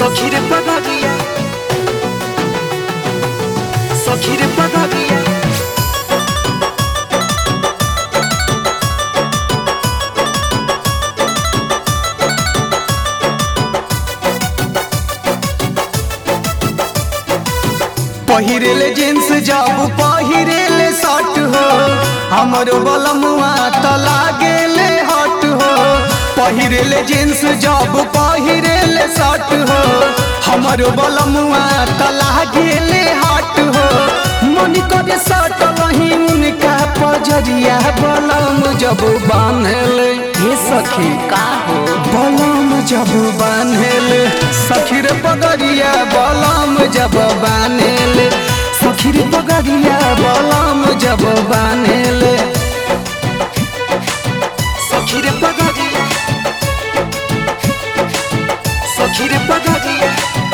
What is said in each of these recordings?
Sokire pagadia Sokire pagadia पहिरेले jeans जब पहिरेले शर्ट हो हमरो बलमुआ त लागेले हट हो पहिरेले जींस जब पहिरेले शर्ट हो हमरो बलमुआ त लागेले हट हो मन करे शर्ट वही उनका पजरिया बलम जब बांधले हे सखी का हो बलम जब बान्हेल सखीर पगड़िया बलम जब बान्हेल सखीर पगड़िया बलम जब बान्हेल Sokire pagadia Sokire pagadia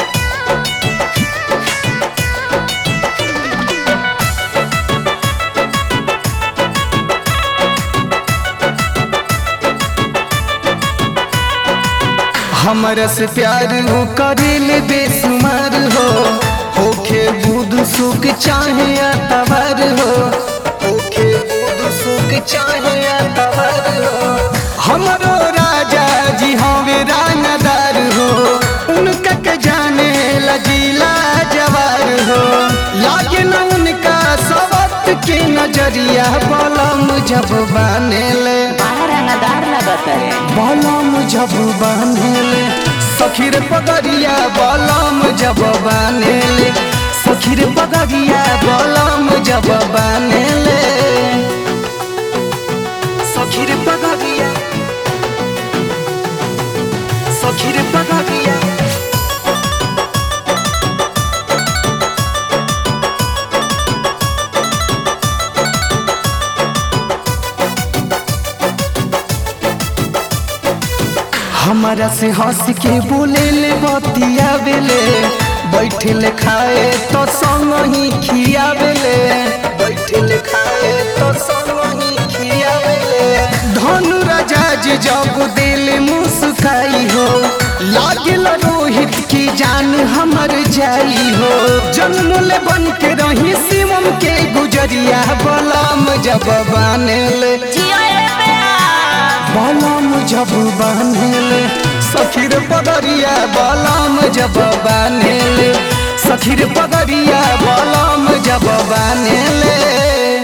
हमरा से प्यार हो करेल बेसुमार हो होखे बुध सुख चाहे अतवर हो होखे बुध सुख चाहे अतवर हो हमरो राजा जी हवे रानादार हो उनका के जाने लजीला जवार हो लागे न उनका सबक के नजरिया बलम जब बानेले बड़ा रंगदार लगत है बलम जब बान्हेले सखीर पगड़िया बलम जब बान्हेले सखीर पगड़िया बलम जब बान्हेले Sokire pagadia Sokire pagadia हमारा से हंस के बोले ले बतिया बेले बैठे ले खाए तो संग ही खियावेले बैठे ले खाए तो संग ही खियावेले धनु राजा जी जब दिल मुस्काई हो लागल रोहित की जान हमर जाई हो जन्म ले बन के रही शिवम के गुजरिया बलम जब बानेले बलम जब बान्हेले सखीर पगड़िया बलम जब बान्हेले सखीर पगड़िया बलम जब बान्हेले